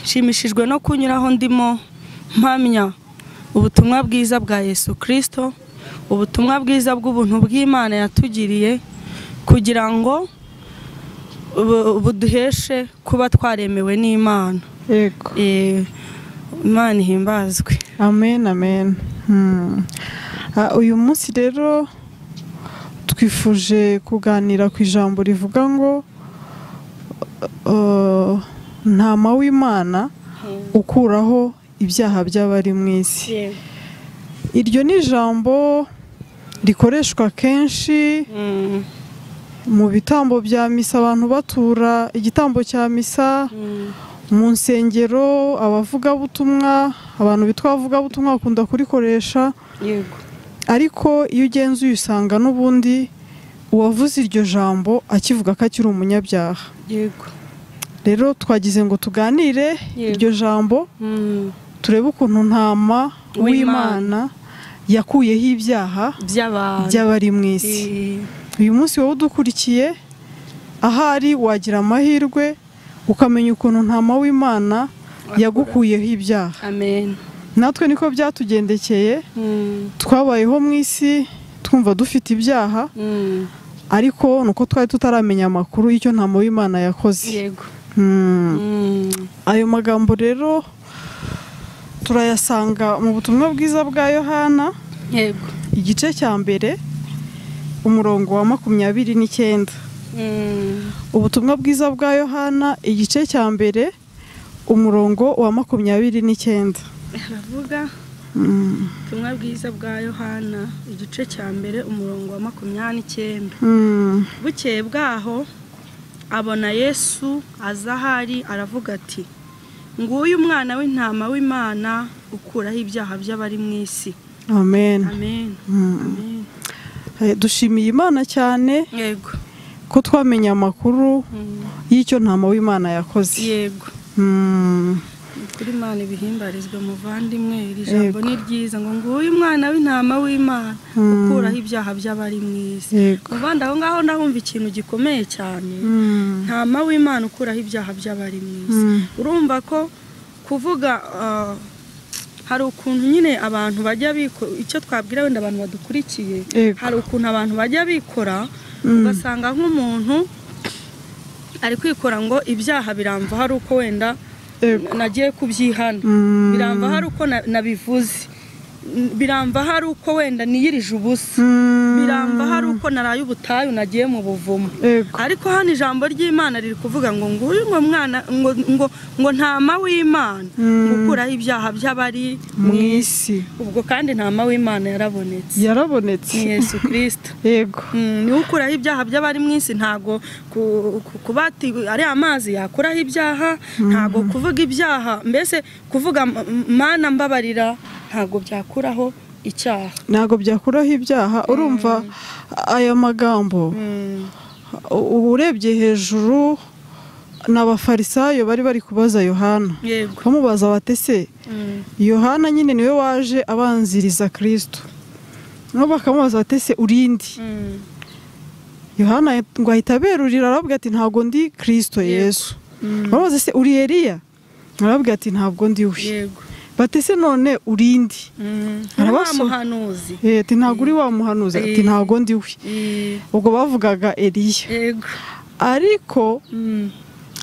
nshimishijwe no kunyuraho ndimo mpamya ubutumwa bwiza bwa yesu kirisito ubutumwa bwiza bw'ubuntu bw'imana yatugiriye kugira ngo bu- buduheshe kuba twaremewe n'imana yego Eh, imana ihimbazwe amen amen Hmm. Ah, uyu munsi rero twifuje kuganira ku ijambo rivuga ngo eh, ntama w'imana ukuraho ibyaha by'abari mu isi iryo ni ijambo rikoreshwa kenshi Mm, mu bitambo bya misa abantu batura igitambo cya misa mm, mu nsengero abavugabutumwa abantu bitwa abavugabutumwa bakunda kurikoresha yego ariko iyo ugenzuye usanga n'ubundi uwavuze iryo jambo akivuga ko akiri umunyabyaha yego rero twagize ngo tuganire Yego. iryo jambo Mm, turebe ukuntu ntama W'Imana. w'imana yakuyeho ibyaha by'abantu by'abari mu isi Eh, uyu munsi wowe udukurikiye ahari wagira amahirwe ukamenya ukuntu ntama w'imana yagukuyeho ibyaha amen natwe niko byatugendekeye Mm, twabayeho mu isi twumva dufite ibyaha mm, ariko ni uko twari tutaramenya amakuru y'icyo ntama w'imana yakoze yego Hmm. Mm, ayo magambo rero turayasanga mu butumwa bwiza bwa yohana yego igice cya mbere umurongo wa makumyabiri n'icyenda Mm, ubutumwa bwiza bwa yohana igice cya mbere umurongo wa makumyabiri n'icyenda haravuga Hmm. ubutumwa bwiza bwa yohana igice cya mbere umurongo wa makumyabiri n'icyenda Hmm. bukeye bwaho abona yesu aza ahari aravuga ati nguyu umwana w'intama w'imana ukuraho ibyaha by'abari mu isi amen amen Hmm. amen Eh, dushimiye imana cyane yego ko twamenya amakuru Mm, y'icyo ntama w'imana yakoze yego Hmm. kuri imana ibihimbarizwe muvandimwe iri jambo Yego. ni ryiza ngo nguyu umwana w'intama w'imana Mm. ukuraho ibyaha by'abari mu isi yego muvandi aho ngaho ndahumva ikintu gikomeye cyane Hmm. ntama w'imana ukuraho ibyaha by'abari mu isi Mm. urumva ko kuvuga ah, hari ukuntu nyine abantu bajya biko icyo twabwira wenda abantu badukurikiye Yego. hari ukuntu abantu bajya bikora Mm. ugasanga nk'umuntu ari kwikora ngo ibyaha biramva hari uko wenda Yego. nagiye kubyihana Mm. biramva hari uko na- nabivuze N- biramva hari uko wenda niyirije ubusa Hmm. biramva hari uko naraye ubutayu nagiye mu buvumo Yego. ariko hano ijambo ry'imana riri kuvuga ngo nguyu ngo mwana ngo ngo ngo ntama w'imana Mm. gukuraho ibyaha by'abari mu mu isi isi ubwo kandi ntama w'imana yarabonetse ni yarabonetse yesu kirisita yego niwe ukuraho ibyaha by'abari mu isi ntabwo ku- ku- kuba ati ari amazi yakuraho ibyaha ntabwo kuvuga ibyaha mbese kuvuga "M- mana mbabarira ntabwo byakuraho icyaha ntabwo byakuraho ibyaha urumva aya magambo Mm, u- urebye hejuru ni abafarisayo bari bari kubaza yohana yego bamubaza batese Mm, yohana nyine niwe waje abanziriza kirisito nabo bakamubaza bati ese urindi mm, yohana ngo ahita aberurira arababwira ati ntabwo ndi kirisito yesu mm, bamubaza ese uri eliya arababwira ati ntabwo ndi we yego bati ese none urindi Mm, Arabaso- nta muhanuzi Eh, ati ntabwo uri wa muhanuzi ati Eh. ntabwo ndi we Eh, ubwo bavugaga eliya yego ariko Mm,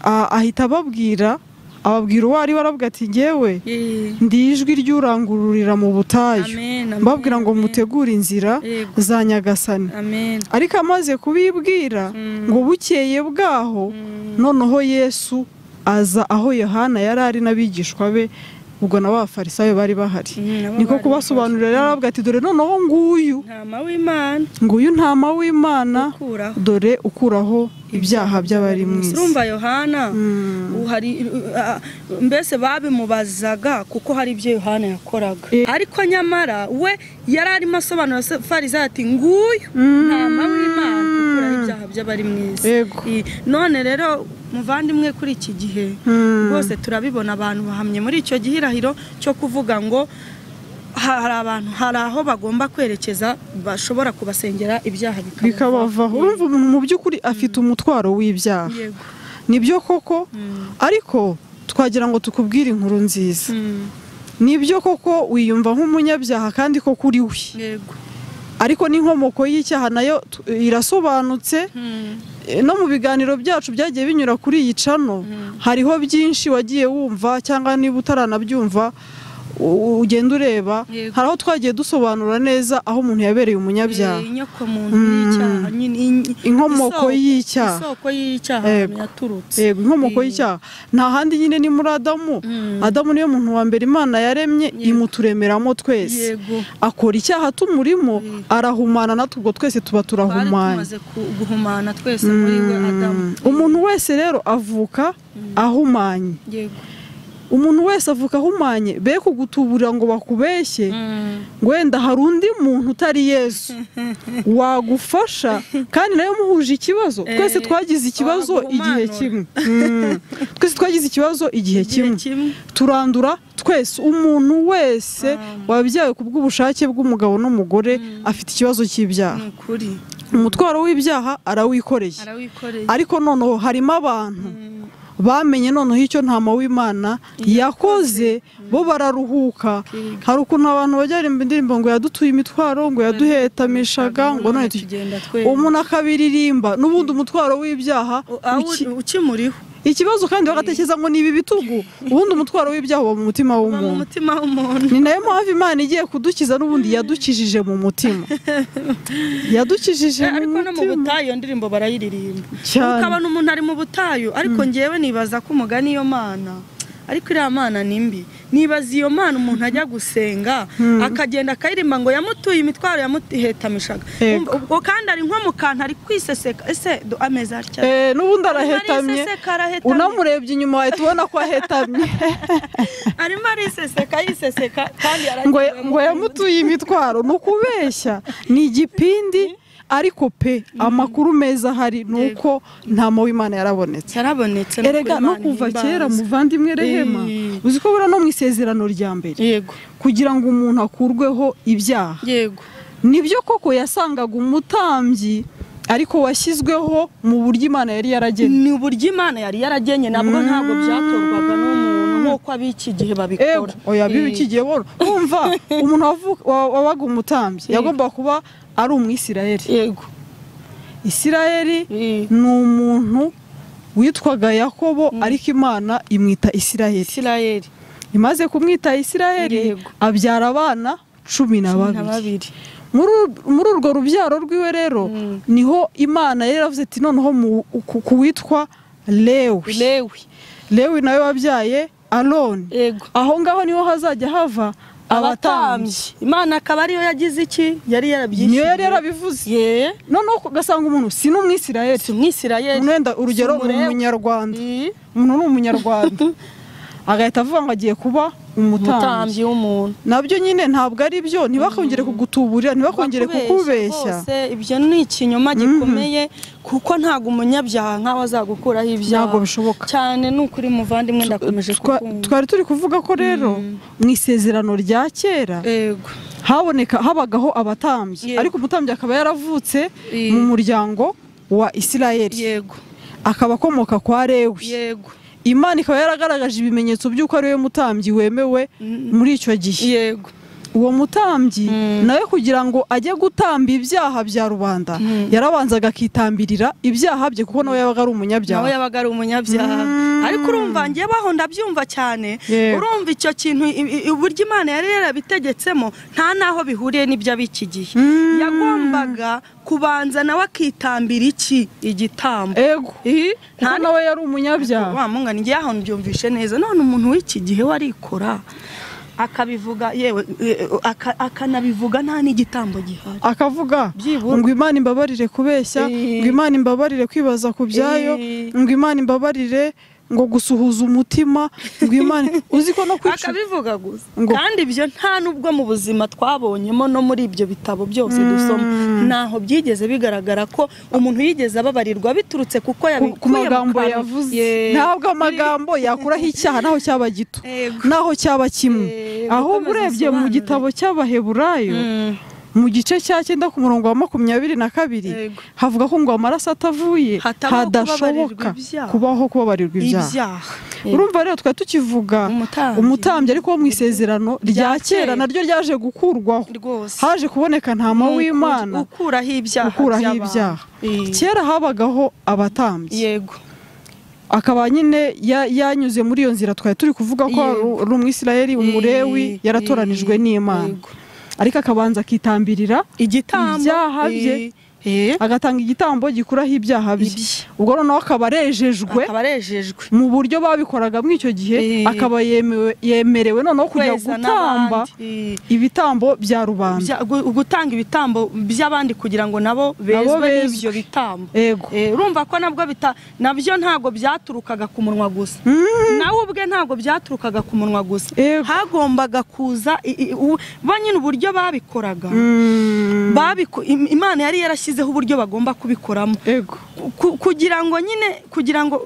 a- ahita ababwira ababwira uwo ari we arababwira ati ngewe eh, ndi ijwi ry'urangururira mu butayu amen, amen, mbabwira ngo amen. mutegure inzira Yego. za nyagasani amen ariko amaze kubibwira Mm. ngo bukeye bwaho Mm, noneho yesu aza aho yohana yari ari n'abigishwa be ubwo na ba farisayo bari bahari Mm, nabo niko bari kubasobanurira yari aravuga ati dore noneho nguyu ntama w'imana nguyu ntama w'imana ukuraho dore ukuraho ibyaha by'abari mu isi urumva yohana Mm. ubu hari ah, mbese babimubazaga kuko hari ibyo yohana yakoraga Eh. ariko nyamara we yari arimo asobanura se- farizayo ati nguyu Mm. ntama w'imana ukuraho ibyaha by'abari mu isi Yego. Eh, none rero muvandimwe kuri iki gihe Mm. rwose turabibona abantu bahamye muri icyo gihirahiro cyo kuvuga ngo ha- hari abantu hari aho bagomba kwerekeza bashobora kubasengera ibyaha bikabavaho. bikabavaho urumva umuntu mu by'ukuri afite umutwaro w'ibyaha yego nibyo koko ariko twagira ngo tukubwire inkuru nziza Mm. nibyo koko wiyumva nk'umunyabyaha kandi koko uri we yego ariko n'inkomoko y'icyaha nayo tu- irasobanutse Mm. E, no mu biganiro byacu byagiye binyura kuri iyi cano hariho byinshi wagiye wumva cyangwa niba utaranabyumva u- ugenda ureba Yego. hari aho twagiye dusobanura neza aho umuntu yabereye umunyabyaha Eh, inyokomuntu y'icyaha nyine in- Inkomoko isoko- y'icyaha. isoko y'icyaha Yego. yaturutse yego inkomoko Eh, y'icyaha nta handi nyine ni muri adamu Mm. adamu niwe muntu wa mbere imana yaremye imuturemeramo twese yego akora icyaha tumurimo arahumana natwe ubwo twese tuba twari turahumanye tumaze ku- guhumana twese muri we adamu Mm. umuntu wese rero avuka ahumanye yego umuntu wese avuka ahumanye be kugutuburira ngo bakubeshye Mm. ngo wenda hari undi muntu utari yesu wagufasha kandi nawe muhuje ikibazo Eh, twese twagize ikibazo igihe waguhumanura. kimwe Mm. twese twagize ikibazo igihe kimwe turandura twese umuntu wese wabyawe ku bw'ubushake bw'umugabo n'umugore afite ikibazo ni cy'ibyaha ukuri umutwaro w'ibyaha arawikoreye arawikoreye ariko noneho harimo abantu bamenye noneho icyo ntama w'imana yakoze bo bararuhuka Akiga. hari ukuntu abantu bajya barimba indirimbo ngo yadutuye imitwaro ngo yaduhetamishaga ngo none tugi- tugenda twese umuntu akabiririmba n'ubundi umutwaro w'ibyaha uki- ukimuriho ikibazo kandi bagatekereza ngo ni ibi bitugu ubundi umutwaro w'ibyaha uba mu mutima uba mu w'umuntu mutima w'umuntu ni nayo mpamvu imana igiye kudukiza n'ubundi yadukijije mu mutima yadukijije Eh, mu ariko no mu mutima butayu iyo ndirimbo barayiririmba Cyane. ukabona umuntu ari mu butayu ariko ngewe nibaza ko umugani iyo mana ariko iriya mana ni mbi nibaza iyo mana umuntu ajya gusenga akagenda akayirimba ngo yamutuye imitwaro yamuhetamishaga Yego. Umva, ubwo kandi ari nko mu kantu ari kwiseseka ese do- amezi atya Eh, n'ubundi arimo arahetamye ariseseka arahetamye. unamurebye inyuma wahita ubona ko ahetamye arimo ariseseka yiseseka kandi ngo yaragiye ngo yamutuye imitwaro ni ukubeshya ni igipindi ariko pe amakuru meza ahari ni uko nta w'imana yarabonetse cyarabonetse no erega kuri no Imana kuva ihimbaza. kera muvandimwe rehema Eh. uzi ko buriya no mu isezerano rya mbere yego kugira ngo umuntu akurweho ibyaha yego nibyo koko yasangaga umutambyi ariko washyizweho mu buryo imana yari yaragennye ni uburyo imana yari yaragennye nabwo ntabwo byatorwaga n'umuntu nk'uko ab'iki gihe babikora oya bibi kigiye boro wumva umuntu wavu- wa- wabaga umutambyi Yego. yagomba kuba ari umwisirayeli yego isirayeli Eh, ni umuntu witwaga yakobo ariko imana imwita isirayeli isirayeli imaze kumwita isirayeli Yego. abyara abana cumi na cumi na babiri babiri muri ur- muri urwo rubyaro rwiwe rero Mm. niho imana yari yaravuze iti noneho mu- ku- ku witwa lewi lewi lewi nawe wabyaye aroni yego aho ngaho niho hazajya hava abatambyi abatambyi imana akaba ariyo yagize iki yari yarabyishyuye niyo yari yarabivuze ye noneho ugasanga umuntu si n'umwisirayeli si umwisirayeli wenda urugero si ni umulewi. umunyarwanda Eh, umuntu ni umunyarwanda agahita avuga ngo agiye kuba umutambyi umutambyi w'umuntu nabyo nyine ntabwo ari byo ntibakongere kugutuburira ntibakongere kukubeshya rwose ibyo ni ikinyoma gikomeye kuko ntabwo umunyabyaha nkawe azagukuraho ibyaha Ntabwo bishoboka. cyane ni ukuri muvandimwe ndakomeje Twa- kukumva twari turi kuvuga ko rero mu isezerano rya kera yego haboneka habagaho abatambyi Yego. ariko umutambyi akaba yaravutse Eh. mu muryango wa isirayeli yego akaba akomoka kwa lewi yego imana ikaba yaragaragaje ibimenyetso by'uko ari we mutambyi wemewe muri icyo gihe yego uwo mutambyi Mm. nawe kugira ngo ajye gutamba ibyaha bya rubanda yarabanzaga akitambirira ibyaha bye kuko nawe yabaga ari umunyabyaha nawe yabaga ari umunyabyaha Mm. ariko urumva ngewe aho ndabyumva cyane Yego. urumva icyo kintu i- i- uburyo imana yari yarabitegetsemo nta n'aho bihuriye n'ibyo ab'iki gihe Mm. yagombaga kubanza nawe akitambira iki igitambo ego Ih, kuko nta nawe yari umunyabyaha wa mungana ngewe aho mbyumvishe neza none umuntu w'iki gihe we arikora akabivuga yewe eh, aka- akanabivuga nta n'igitambo gihari akavuga Byibura. ngo imana imbabarire kubeshya Eh. ngo imana imbabarire kwibaza ku byayo Eh. ngo imana imbabarire ngo gusuhuza umutima ngo imana uzi ko no kwicu akabivuga gusa Ngo- kandi ibyo nta n'ubwo mu buzima twabonyemo no muri ibyo bitabo byose dusoma ntaho byigeze bigaragara ko umuntu yigeze ababarirwa biturutse kuko ku- yabikuye ku magambo mu kanwa. yavuze Ye- ntabwo amagambo yakuraho icyaha naho cyaba gito Yego. naho cyaba kimwe Eh, ahubwo gukomeza urebye mu usobanure. gitabo cy'abaheburayo Mm. mu gice cya cyenda ku murongo wa makumyabiri na kabiri Yego. havuga ko ngo amaraso atavuye Hatabaho hadashoboka kubabarirwa ibyaha. kubaho kubabarirwa ibyaha ibyaha urumva rero twari tukivuga Umutambyi. umutambyi ariko wo mu isezerano rya kera naryo ryaje gukurwaho rwose haje kuboneka ntama Uku- w'imana ukuraho ibyaha ukuraho by'abantu. ibyaha Eh, kera habagaho abatambyi yego akaba nyine ya- yanyuze muri iyo nzira twari turi kuvuga ko Yego. ari umwisirayeli umurewi Eh, yaratoranijwe eh, n'imana yego. ariko akabanza akitambirira igitambo Ibyaha bye. eh, eh, agatanga igitambo gikuraho ibyaha bye Ibye. ubwo noneho akaba arejejwe akaba arejejwe mu buryo babikoraga muri icyo gihe Eh. akaba yemewe- yemerewe noneho kujya Kweza gutamba n'abandi. Eh, ibitambo bya rubanda bya- gu- gutanga ibitambo by'abandi kugira ngo nabo Nabo bezwe bezwe. n'ibyo bitambo ego Eh, urumva ko nabwo bita nabyo ntabwo byaturukaga ku munwa gusa nawe ubwe ntabwo byaturukaga ku munwa gusa Ego. hagombaga kuza i- i- u- bo nyine uburyo babikoraga Mm. Babiku- im- imana yari yarashyizeho uburyo bagomba kubikoramo ego Ku- kugira ngo nyine kugira ngo ngo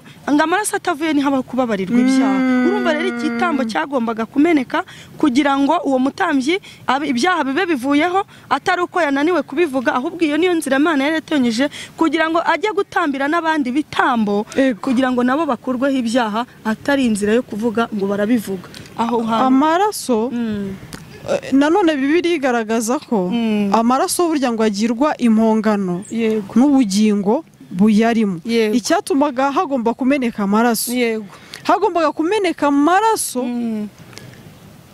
amaraso atavuye ntihabaho kubabarirwa ibyaha urumva rero igitambo cyagombaga kumeneka kugira ngo uwo mutambyi abe- ibyaha bibe bivuyeho atari uko yananiwe kubivuga ahubwo iyo niyo nzira imana yari yatonyije kugira ngo ajye gutambira n'abandi bitambo Ego. kugira ngo nabo bakurweho ibyaha atari inzira yo kuvuga ngo barabivuga aho hantu amaraso Mm. eh, nanone bibiri igaragaza ko Mm. amaraso burya ngo agirwa impongano yego n'ubugingo buyarimo Yego. icyatumaga hagomba kumeneka amaraso yego hagombaga kumeneka amaraso Mm.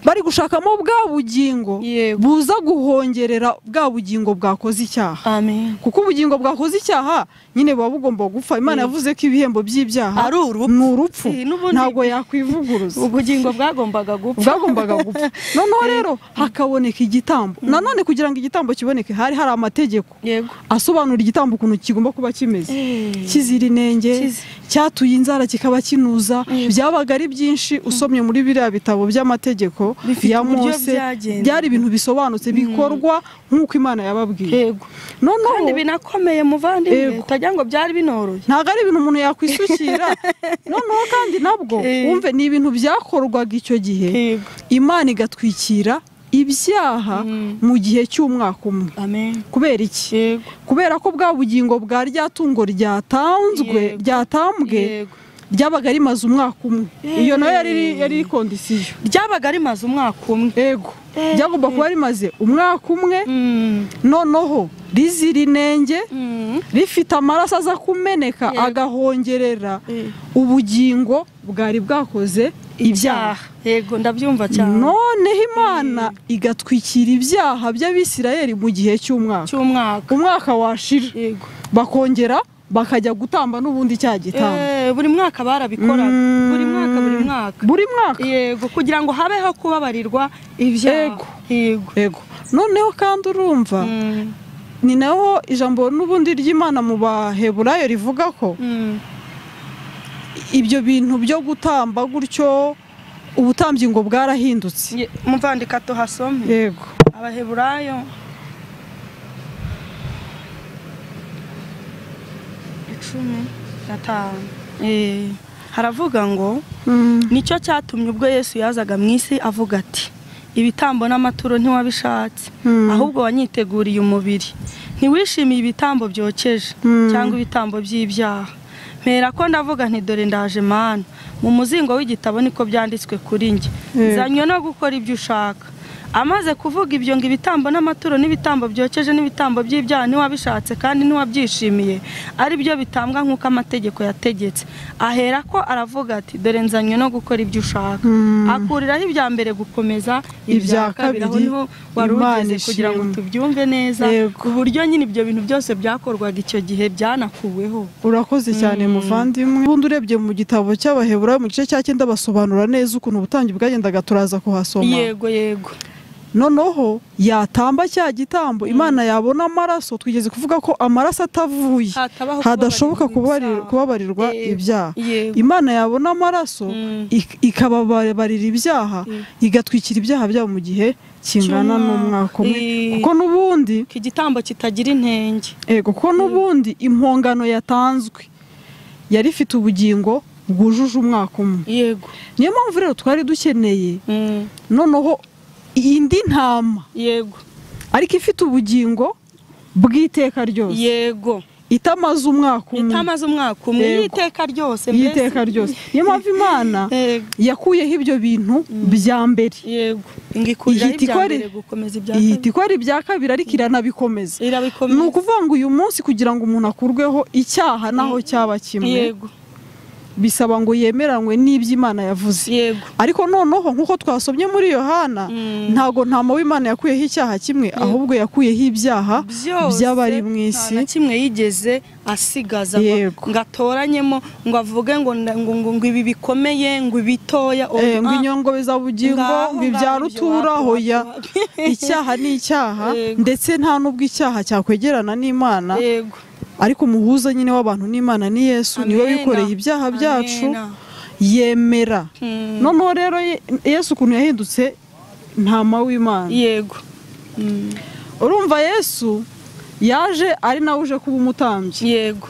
bari gushakamo bwa bugingo Yego. buza guhongerera bwa bugingo bwakoze icyaha amen kuko ubugingo bwakoze icyaha nyine buba bugomba gupfa imana Yego. yavuze ko ibihembo by'ibyaha ari urupfu ni urupfu Eh, n'ubundi- ntabwo yakwivuguruza ubugingo bwagombaga gupfa bwagombaga gupfa noneho rero hakaboneka igitambo nanone kugira ngo igitambo kiboneke hari hari amategeko yego asobanura igitambo ukuntu kigomba kuba kimeze Eh. kizira inenge Kizi- cyatuye inzara kikaba kinuza Yego. byabaga ari byinshi usomye muri biriya bitabo by'amategeko Bifite ya uburyo mose byagenze. byari ibintu bisobanutse bikorwa nk'uko imana yababwiye yego kandi noneho binakomeye muvandimwe Yego. utagira ngo byari binoroshye ntabwo ari ibintu umuntu yakwisukira noneho kandi nabwo Eh. wumve ni ibintu byakorwaga icyo gihe yego imana igatwikira ibyaha Mm. mu gihe cy'umwaka umwe amen kubera iki yego kubera ko bwa bugingo bwa rya tungo ryatanzwe Yego. ryatambwe yego ryabaga rimaze umwaka umwe Eh. iyo nayo yari yari iri kondisiyo ryabaga rimaze umwaka umwe ego Eh. ryagomba kuba rimaze umwaka umwe Mm, noneho rizira inenge mm, rifite amaraso aza kumeneka Yego. agahongerera eh, ubugingo bwari bwakoze ibyaha ibyaha yego ndabyumva cyane noneho imana igatwikira ibyaha by'abisirayeli mu gihe cy'umwaka cy'umwaka umwaka washira yego bakongera bakajya gutamba n'ubundi cya gitambo Eh, buri mwaka barabikoraga Mm. buri mwaka buri mwaka buri mwaka yego kugira ngo habeho kubabarirwa ibyaha Yego. yego ego noneho kandi urumva Mm, ni naho ijambo n'ubundi ry'imana mu baheburayo rivuga ko mm, ibyo bintu byo gutamba gutyo ubutambyi ngo bwarahindutse ye- muvandika tuhasome yego abaheburayo icumi gatanu Eh, haravuga ngo nicyo cyatumye ubwo yesu yazaga mu isi avuga ati ibitambo n'amaturo ntiwabishatse Mm. ahubwo wanyiteguriye umubiri ntiwishimiye ibitambo byokeje Mm. cyangwa ibitambo by'ibyaha mpera ko ndavuga nti dore ndaje mana mu muzingo w'igitabo niko byanditswe kuri njye Yego. zanywe no gukora ibyo ushaka amaze kuvuga ibyo ngo ibitambo n'amaturo n'ibitambo byokeje n'ibitambo by'ibyaha ntiwabishatse kandi ntiwabyishimiye ari byo bitambwa nk'uko amategeko yategetse ahera ko aravuga ati dore nzanywe no gukora ibyo ushaka Mm. akuriraho ibya mbere gukomeza ibya Ibya kabiri aho kabiri, niho wari Imana ugeze kugira ngo ishimwe. tubyumve neza Yego. uburyo nyine ibyo bintu byose byakorwaga icyo gihe byanakuweho urakoze cyane muvandimwe ubundi urebye mu gitabo cy'abaheburayo mu gice cya cyenda basobanura neza ukuntu ubutambyi bwagendaga turaza kuhasoma yego yego noneho yatamba cya gitambo imana yabona amaraso twigeze kuvuga ko amaraso atavuye Hatabaho hadashoboka kubabarirwa kubabari- kubabarirwa Yego. ibyaha Yego. imana yabona amaraso Mm. ik- ikababarira ibyaha igatwikira ibyaha byabo mu gihe kingana Cy'umwaka. n'umwaka umwe Eh. kuko n'ubundi ko igitambo kitagira intenge ego kuko n'ubundi impongano yatanzwe yari ifite ubugingo bwujuje umwaka umwe yego niyo mpamvu rero twari dukeneye Mm. noneho indi ntama yego ariko ifite ubugingo bw'iteka ryose yego itamaze umwaka umwe itamaze umwaka umwe Yego. y'iteka ryose mbese. y'iteka ryose niyo mpamvu imana Yego. yakuyeho ibyo bintu bya mbere yego ingikurira ihita ikora- ibyambere gukomeza ibya ihita kabiri ikora ibya kabiri ariko iranabikomeza ni irabikomeza ukuvuga ngo uyu munsi kugira ngo umuntu akurweho icyaha naho cyaba kimwe yego bisaba ngo yemeranywe n'ibyo imana yavuze yego ariko noneho nk'uko twasomye muri yohana Mm. ntago nta mawe imana yakuyeho icyaha kimwe ahubwo yakuyeho ibyaha byose by'abari mu nta isi na kimwe yigeze asigaza ngo- Yego. ngo atoranyemo ngo avuge ngo nda- ngo ngo ngo ibi bikomeye ngo ibitoya Eh, ngo ah, inyongo bizabugingo ngaho ngo ibyara ngaho ibyo utura wapi, hoya wapi, icyaha ni icyaha Yego. ndetse nta n'ubwo icyaha cyakwegerana n'imana wapi. yego ariko umuhuza nyine w'abantu n'imana ni yesu niwe Amena. wikoreye ibyaha byacu Amena. yemera Mm. noneho rero Ye- yesu ukuntu yahindutse ntama w'imana yego Mm. urumva yesu yaje ari nawe uje kuba umutambyi yego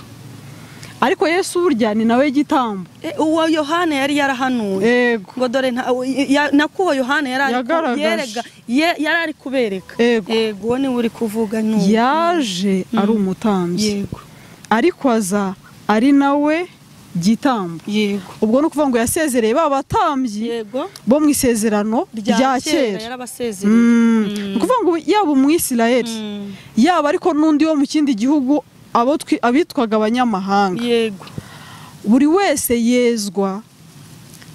ariko yesu burya ni nawe gitambo Eh, uwo yohana yari yarahanuye yego ngo dore nta- ya- nakuwo yohana yari ari ku- Yagaragaje. yerega- ye- yari ari kubereka Yego. yego uwo niwe uri kuvuga n'ubu yaje ari umutambyi yego ariko aza ari nawe gitambo yego ubwo ni ukuvuga ngo yasezereye ba batambyi yego bo mu isezerano rya kera yarabasezereye Mm. ni ukuvuga ngo yaba umwisirayeli Mm. yaba ariko n'undi wo mu kindi gihugu abo twi- abitwaga abanyamahanga yego buri wese yezwa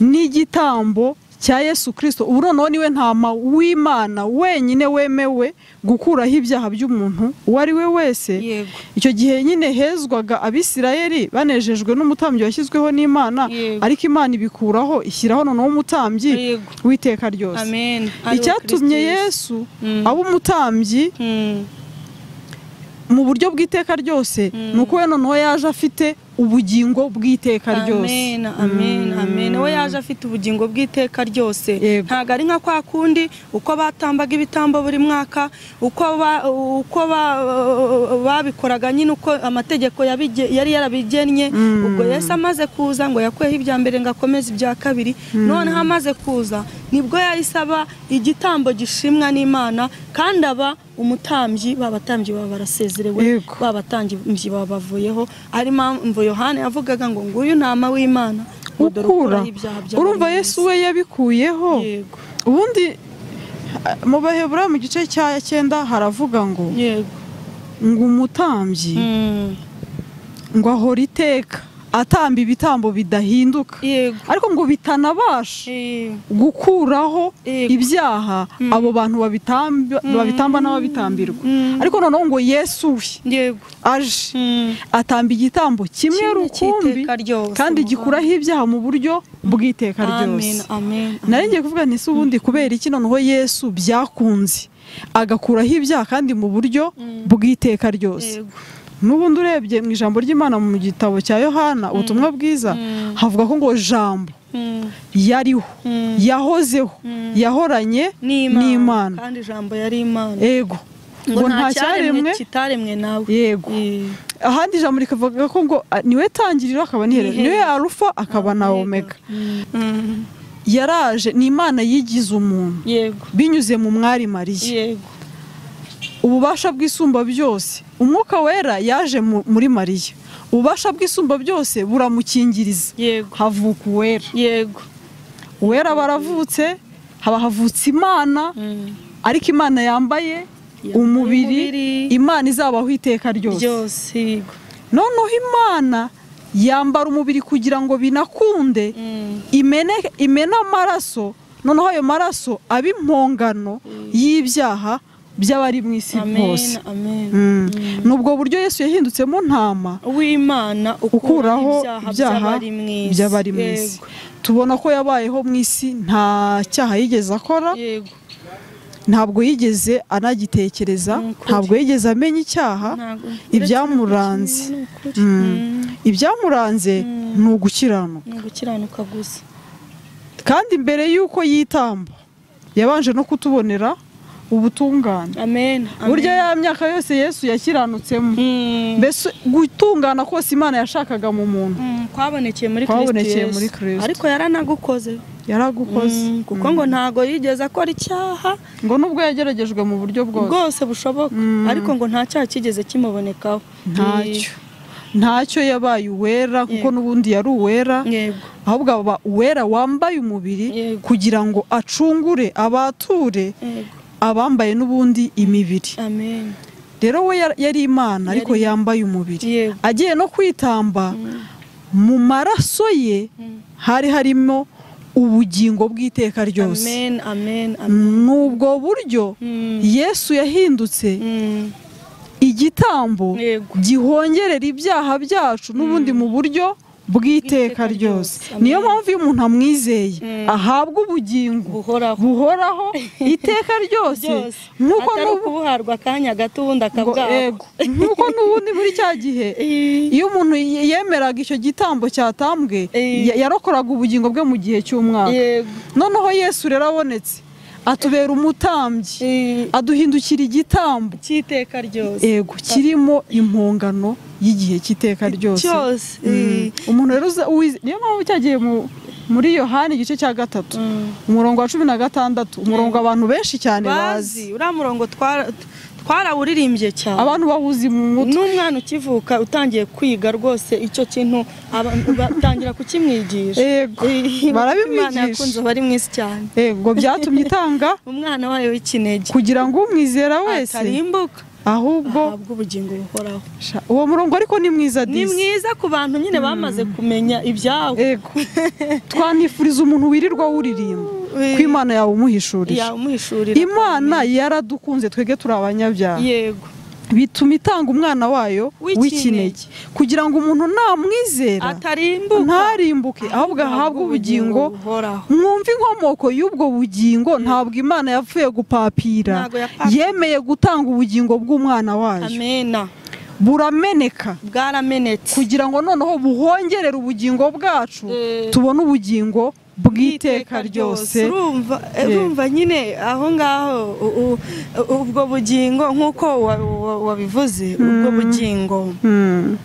n'igitambo cya yesu kirisito ubu noneho niwe ntama w'imana wenyine wemewe gukuraho ibyaha by'umuntu uwo ari we wese yego icyo gihe nyine hezwaga abisirayeli banejejwe n'umutambyi washyizweho n'imana Yego. ariko imana ibikuraho ishyiraho noneho umutambyi Yego. w'iteka ryose amen icyatumye yesu Mm. aba umutambyi Mm. mu buryo bw'iteka ryose Mm. ni uko we noneho yaje afite ubugingo bw'iteka ryose amen amen amen we yaje afite ubugingo bw'iteka ryose Yego. ntabwo ari nka kwa kundi uko batambaga ibitambo buri mwaka uko ba- uko ba- babikoraga nyine uko amategeko yabige- yari yarabigennye Mm. ubwo yesu amaze kuza ngo yakuyeho ibya mbere ngo akomeze ibya kabiri noneho amaze kuza nibwo yahise aba igitambo gishimwa n'imana kandi aba umutambyi babatambyi baba barasezerewe Yego. babatambyi babavuyeho ari mpamvu yohani yavugaga ngo nguyu ntama w'imana ngo dore ukura ibyaha by'abari urumva mu yesu isi." we yabikuyeho yego ubundi eh, mu bahebura mu gice cya cyenda haravuga ngo yego ngo umutambyi Mm. ngo ahora iteka atamba ibitambo bidahinduka yego ariko ngo bitanabasha Eh, gukuraho Yego. ibyaha abo bantu babitamba babitamba n'ababitambirwa Mm. ariko noneho ngo yesu we yego aje Mm. atamba igitambo kimwe Kimwe rukumbi cy'iteka ryose, kandi gikuraho ibyaha mu buryo bw'iteka amen ryose amen nari ngiye kuvuga nti si ubundi kubera iki noneho yesu byakunze agakuraho ibyaha kandi mu buryo bw'iteka ryose yego n'ubundi urebye mu ijambo ry'imana mu gitabo cya yohana ubutumwa bwiza Mm. havuga ko ngo jambo Mm. yariho Mm. yahozeho Mm. yahoranye n'imana n'imana kandi ijambo yari imana yego ngo nta cyaremwe kitaremwe nawe yego Eh, ahandi ijambo rikavuga ko ngo a- niwe tangiriro akaba n'iherezo N'iherezo. niwe arufa akaba na omega Mm. yaraje ni imana yigize umuntu yego binyuze mu mwari mariya yego ububasha bw'isumba byose umwuka wera yaje mu- muri mariya ububasha bw'isumba byose buramukingiriza yego havuka uwera yego uwera baravutse haba havutse imana Mm. ariko imana yambaye Yambaye umubiri umubiri. imana izabaho iteka ryose byose yego noneho imana yambara umubiri kugira ngo binakunde Mm. imene- imene amaraso noneho ayo maraso aba impongano y'ibyaha by'abari mu isi bose amen amen Mm. ni ubwo buryo yesu yahindutseho ntama w'imana ukuraho ibyaha by'abari mu isi by'abari mu isi Yego, tubona ko yabayeho mu isi nta cyaha yigeze akora yego ntabwo yigeze anagitekereza Ni ukuri. ntabwo yigeze amenya icyaha Ntabwo- ibyamuranze Ni ukuri. Mm. Mm. ibyamuranze ni ugukiranuka ni ugukiranuka gusa kandi mbere y'uko yitamba yabanje no kutubonera ubutungane amen amen. burya ya myaka yose yesu yakiranutsemo Mm. mbese gutungana kose imana yashakaga mu muntu Mm, kwabonekeye muri Kwabonekeye Kristo muri Yesu. Kristo. ariko yaranagukoze yaragukoze Mm, kuko ngo ntago yigeze akora icyaha ngo nubwo yageragejwe mu buryo bwose bwose bushoboka ariko ngo nta cyaha kigeze kimubonekaho ntacyo ntacyo yabaye uwera kuko Yego. n'ubundi yari uwera yego ahubwo aba uwera wambaye umubiri Yego. kugira ngo acungure abature yego abambaye n'ubundi imibiri amen rero we yar- yari imana ariko Yari- yambaye umubiri Yego. agiye no kwitamba mu maraso ye hari harimo ubugingo bw'iteka ryose amen amen amen ni ubwo buryo Mm, yesu yahindutse mm, igitambo Yego. gihongerera ibyaha byacu n'ubundi mu buryo bw'iteka ryose Amen. niyo mpamvu iyo umuntu amwizeye Mm. ahabwa ubugingo buhoraho buhoraho iteka ryose byose nk'uko atari n'ubu ukubuharwa akanya gato ubundi ngo- akabwako yego. Nk'uko n'ubundi muri cya gihe iyo umuntu ye- yemeraga icyo gitambo cyatambwe Eh. ya- yarokoraga ubugingo bwe mu gihe cy'umwaka yego noneho yesu rero abonetse atubera umutambyi Eh, aduhindukira igitambo cy'iteka ryose ego kirimo impongano y'igihe cy'iteka ryose cyose Mm. umuntu rero uza- uwize- niyo mpamvu cyagiye mu- muri yohani igice cya gatatu Mm. umurongo wa cumi na gatandatu umurongo abantu benshi cyane bazi bazi uriya murongo twara- twarawuririmbye cyane abantu bahuze mu mutwe n'umwana ukivuka utangiye kwiga rwose icyo kintu aba- batangira kukimwigisha Ego, Eh, Imana barabimwigisha. yakunze abari mu isi cyane ego byatumye itanga umwana wayo w'ikinege kugira ngo umwizera wese atarimbuka ahubwo ahabwa ubugingo buhoraho Sha, uwo murongo ariko ni mwiza ni disi mwiza ku bantu nyine bamaze kumenya ibyabo ego twanifuriza umuntu wirirwa wuririmba Eh, ko imana yawe umuhishurira yamuhishurira imana yaradukunze twebwe turi abanyabyaha yego bituma itanga umwana wayo W'ikinege. w'ikinege kugira ngo umuntu namwizera atarimbuka ntarimbuke ahubwo ahabwe ubugingo buhoraho mwumve inkomoko y'ubwo bugingo ntabwo imana yapfuye gupapira Ntabwo yapapira. yemeye gutanga ubugingo bw'umwana wayo amena burameneka bwaramenetse kugira ngo noneho buhongerere ubugingo bwacu Eh. tubone ubugingo bw'iteka ryose urumva eh, Yego. urumva nyine aho ngaho u- u- ubwo bugingo nk'uko wa- wa- wabivuze ubwo bugingo Mm.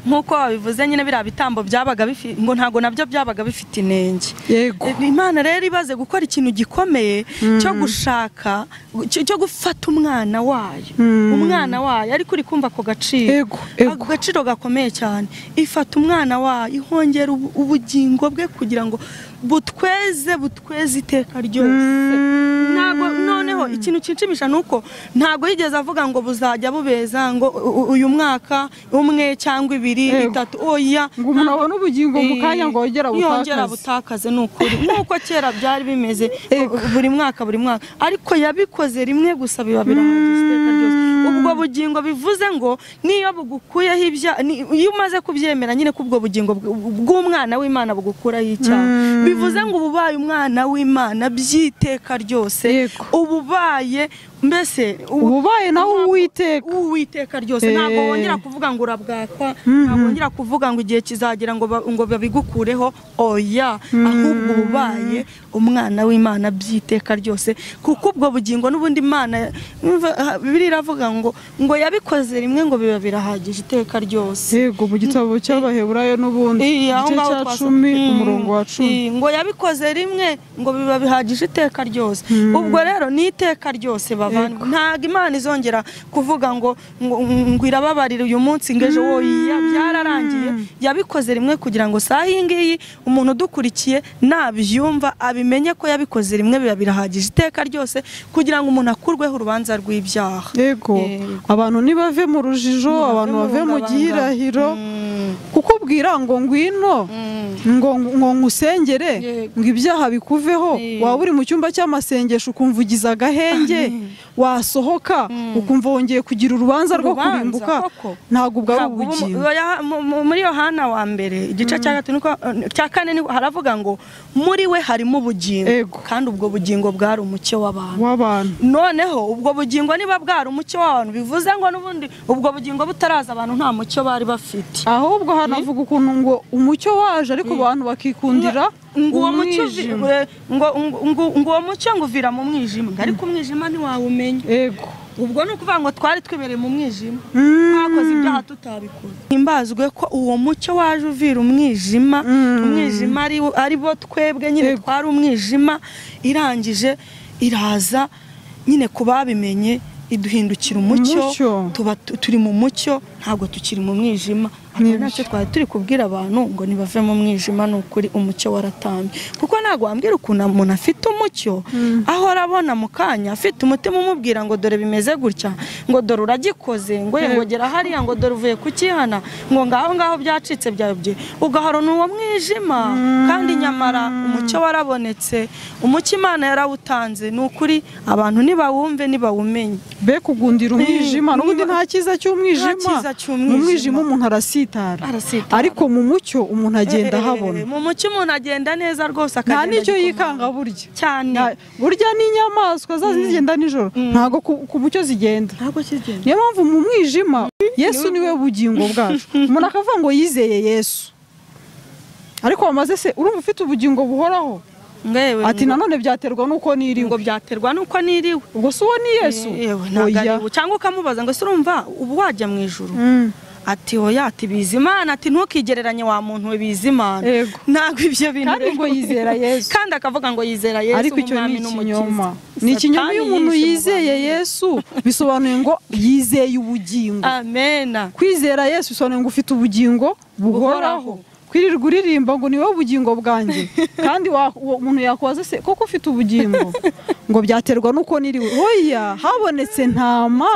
nk'uko wabivuze nyine biriya bitambo byabaga bifi- ngo ntabwo nabyo byabaga bifite inenge yego imana rero ibaze gukora ikintu gikomeye cyo gushaka cyo cyo gufata umwana wayo Mm. umwana wayo ariko uri kumva ako gaciro Ego, ego. Ako gaciro gakomeye cyane ifata umwana wayo ihongera ubu- ubugingo bwe kugira ngo butweze butweze iteka ryose ntabwo noneho ikintu kinshimisha ni uko ntabwo yigeze avuga ngo buzajya bubeza ngo u- u- uyu mwaka umwe cyangwa ibiri Yego. itatu oya ngo umuntu abone ubugingo mu kanya ngo yongere yongera abutakaze abutakaze ni ukuri nk'uko kera byari bimeze Yego. buri mwaka buri mwaka ariko yabikoze rimwe gusa biba birahagije iteka ryose ubwo bugingo bivuze ngo niyo bugukuyeho ibya- ni- iyo umaze kubyemera nyine ko ubwo bugingo bw- bw'umwana w'imana bugukuraho icyaha bivuze ngo uba ubaye umwana w'imana by'iteka ryose Yego. uba ubaye mbese uba ububaye nawe Ntabwo- uwiteka uwiteka ryose Eh. ntabwo wongera kuvuga ngo urabwakwa ntabwo wongera kuvuga ngo igihe kizagera ngo ba- ngo babigukureho oya ahubwo ubaye umwana w'imana by'iteka ryose kuko ubwo bugingo n'ubundi imana umva, ah, bibiliya iravuga ngo ngo yabikoze rimwe ngo biba birahagije iteka ryose yego mu gitabo cy'abaheburayo n'ubundi Iya, aho igice ngaho cya twasa- cumi Mm. umurongo wa cumi Iya, ngo yabikoze rimwe ngo biba bihagije iteka ryose ubwo rero ni iteka ryose bavana ntabwo imana izongera kuvuga ngo ngo ngo irababarira uyu munsi ngo ejo wowe iya, byararangiye yabikoze rimwe kugira ngo saa iyi ngiyi umuntu udukurikiye nabyumva abimenye ko yabikoze rimwe biba birahagije iteka ryose kugira ngo umuntu akurweho urubanza rw'ibyaha yego Yego. abantu ntibave mu rujijo abantu bave mu gihirahiro Mm, kuko bwira ngo ngwino mm. ngo ngo ngusengere Yego. ngo ibyaha bikuveho Yego. waba uri mu cyumba cy'amasengesho ukumva ugize agahenge wasohoka ukumva wongeye kugira urubanza rwo Urubanza, kurimbuka koko. ntabwo bwari Ntabwo uba mu- ubugingo oya, mu- mu- muri yohana wa mbere igice cya gatatu niko- cya kane niko haravuga ngo muri we harimo Ego. ubugingo kandi ubwo bugingo bwari umucyo w'abantu w'abantu noneho ubwo bugingo niba bwari umucyo w'abantu bivuze ngo n'ubundi ubwo bugingo butaraza abantu nta mucyo bari bafite ahubwo hanavuga ukuntu ngo umucyo waje ariko abantu bakikundira ngo uwo mucyo uvi- umwijima eh, ngo- ngo- ngo- ngo uwo mucyo ngo uvira mu mwijima ariko umwijima ntiwawumenya ego ubwo ni ukuvuga ngo twari twibereye mu mwijima Mm. twakoze ibyaha tutabikora himbazwe ko uwo mucyo waje uvira umwijima umwijima ari ari bo twebwe nyine twari umwijima irangije iraza nyine ku babimenye iduhindukira umucyo Umucyo. tuba tu- turi mu mucyo ntabwo tukiri mu mwijima Ni ntacyo twari turi kubwira abantu ngo ntibave mu mwijima ni ukuri umucyo waratambye kuko ntabwo wambwira ukuntu umuntu afite umucyo ahora abona mu kanya afite umutima umubwira ngo dore bimeze gutya ngo dore uragikoze ngo Yego. yengogera hariya ngo dore uvuye kukihana ngo ngaho ngaho byacitse byabye ugahorana uwo mwijima kandi nyamara umucyo warabonetse umucyo imana yarawutanze ni ukuri abantu ntibawumve ntibawumenye be kugundira umwijima Mm, n'ubundi niba- nta cyiza cy'umwijima cyiza cy'umwijima. mu mwijima umuntu arasitara Arasitara. ariko mu mucyo umuntu agenda ahabona Eh, mu mucyo umuntu agenda neza rwose nta akagenda n'icyo gikomanga. yikanga burya cyane Nta- burya n'inyamaswa zazi zigenda nijoro ntabwo ku- ku mucyo zigenda ntabwo kigenda niyo mpamvu mu mwijima yesu niwe bugingo bwacu umuntu akavuga ngo yizeye yesu ariko wamaze se urumva ufite ubugingo buhoraho ngewe ati nanone byaterwa n'uko ngo niriwe byaterwa nuko niriwe ubwo si uwo ni yesu Yewe, ntabwo Oya. ari we. cyangwa ukamubaza ngo se urumva ubu wajya mu ijuru Mm. ati oya ati bizimana ati ntukigereranye wa muntu we bizimana Yego. ntabwo ibyo bintu Kandi rero- ngo yizera Yesu. kandi akavuga ngo yizera yesu ariko icyo nk'umwami ni n'umukiza. ikinyoma ni ikinyoma Satani iyo umuntu yishe mu yizeye bantu. yesu bisobanuye ngo yizeye ubugingo amena kwizera yesu bisobanuye ngo ufite ubugingo buhoraho Buhoraho. kwirirwa uririmba ngo ni wowe bugingo bwanjye kandi wa- uwo muntu yakwaza se koko ufite ubugingo ngo byaterwa n'uko niriwe hoya habonetse ntama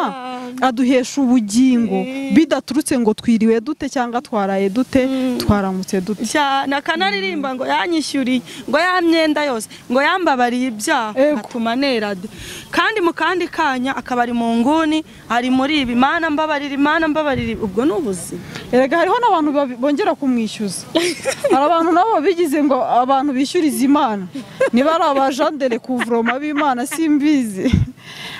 aduhesha ubugingo bidaturutse ngo twiriwe dute cyangwa twaraye dute twaramutse dute cyane akanaririmba ngo yanyishyuriye ngo ya myenda yose ngo yambabariye ibyaha Ego. atuma nera de kandi mu kandi kanya akaba ari mu nguni ari muri ibi mana mbabarira imana mbabarira ubwo ni ubuzima erega hariho n'abantu babi- bongera kumwishyuza hari abantu nabo babigize ngo abantu bishyuriza imana niba ari abajandere kuvuroma b'imana simbizi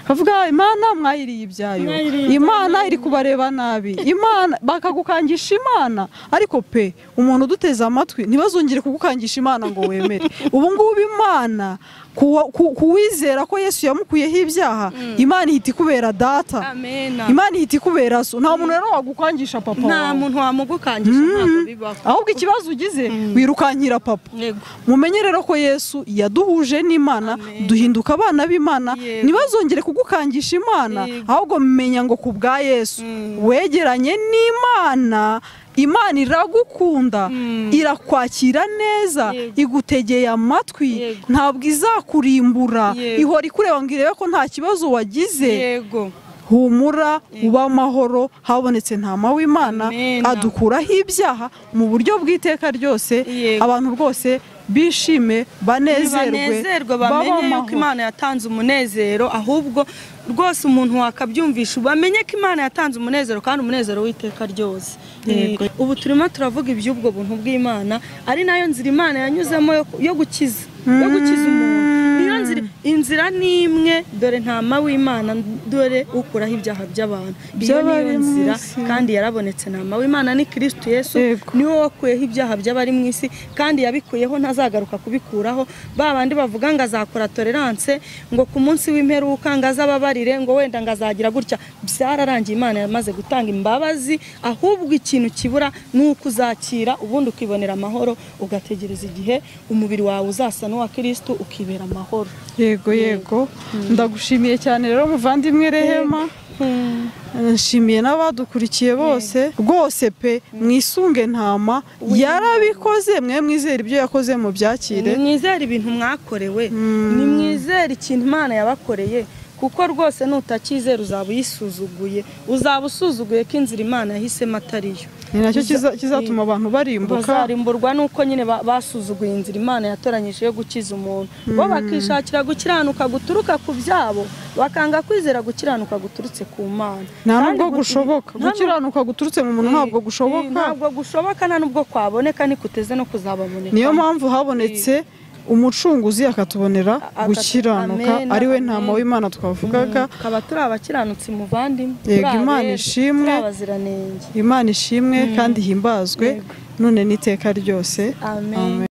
bavuga imana mwayiriye ibyayo Mwayiriye imana iri kubareba nabi imana bakagukangisha imana ariko pe umuntu uduteze amatwi ntibazongere kugukangisha imana ngo wemere ubu ngubu imana ku- ku- kuwizera ko yesu yamukuyeho ibyaha imana ihita ikubera data amena imana ihita ikubera so nta muntu rero wagukangisha papa nta wawe muntu wamugukangisha ntabwo bibaho ahubwo ikibazo ugize wirukankira papa yego mumenye rero ko yesu yaduhuje n'imana Amen. duhinduka abana b'imana Yego. ntibazongere kugukangisha imana Yego. ahubwo menya ngo ku bwa yesu Mm. wegeranye n'imana imana iragukunda Mm. irakwakira neza Yego. igutegeye amatwi Yego. ntabwo izakurimbura Yego. ihora ikureba ngo irebe ko nta kibazo wagize yego humura uba amahoro habonetse ntama w'imana Amen. adukuraho ibyaha mu buryo bw'iteka ryose Yego. abantu bose bishime banezerwe banezerwe babe bamenye yuko amahoro imana yatanze umunezero ahubwo rwose umuntu wakabyumvisha bamenye ko imana yatanze umunezero kandi umunezero w'iteka ryose Yego. Eh, ubu turimo turavuga iby'ubwo buntu bw'imana ari nayo nzira imana yanyuzemo yo- yo gukiza yo gukiza umuntu niyo nzira inzira ni imwe dore ntama w'imana dore ukuraho ibyaha by'abantu iyo By'abari niyo mu nzira isi. kandi yarabonetse ntama w'imana ni kristo yesu Yego. niwe wakuyeho ibyaha by'abari mu isi kandi yabikuyeho ntazagaruka kubikuraho ba bandi bavuga ngo azakora tolerance ngo ku munsi w'imperuka ngo azababarire ngo wenda ngo azagira gutya byararangiye imana yamaze gutanga imbabazi ahubwo ikintu kibura ni uko uzakira ubundi ukibonera amahoro ugategereza igihe umubiri wawe uzasa n'uwa kirisito ukibera amahoro yego yego ndagushimiye cyane rero muvandimwe rehema nshimiye n'abadukurikiye bose rwose pe mwisunge ntama yarabikoze mwe mwizere ibyo yakoze mu byakire nimwizere ibintu mwakorewe nimwizere ikintu imana yabakoreye kuko rwose nutakizera uzaba uyisuzuguye uzaba usuzuguye ko inzira imana yahisemo atariyo ni nacyo Uza- kiza- kizatuma abantu barimbuka bazarimburwa nuko nyine ba- basuzuguye inzira imana yatoranyije yo gukiza umuntu bo bakishakira gukiranuka guturuka ku byabo bakanga kwizera gukiranuka guturutse ku mana nta Kandi nubwo gu- gushoboka nta nubwo- gukiranuka guturutse mu muntu ntabwo gushoboka ntabwo gushoboka nta nubwo kwaboneka ntikuteze no kuzababoneka niyo mpamvu habonetse umucunguzi akatubonera Agata- gukiranuka Amen, ariwe amen. ntama w'imana twavugaga tukaba turi abakiranutsi muvandimwe Yego, turi Imana abera, ishimwe. turi abaziranenge imana ishimwe kandi ihimbazwe Yego. none n'iteka ryose Amen. amen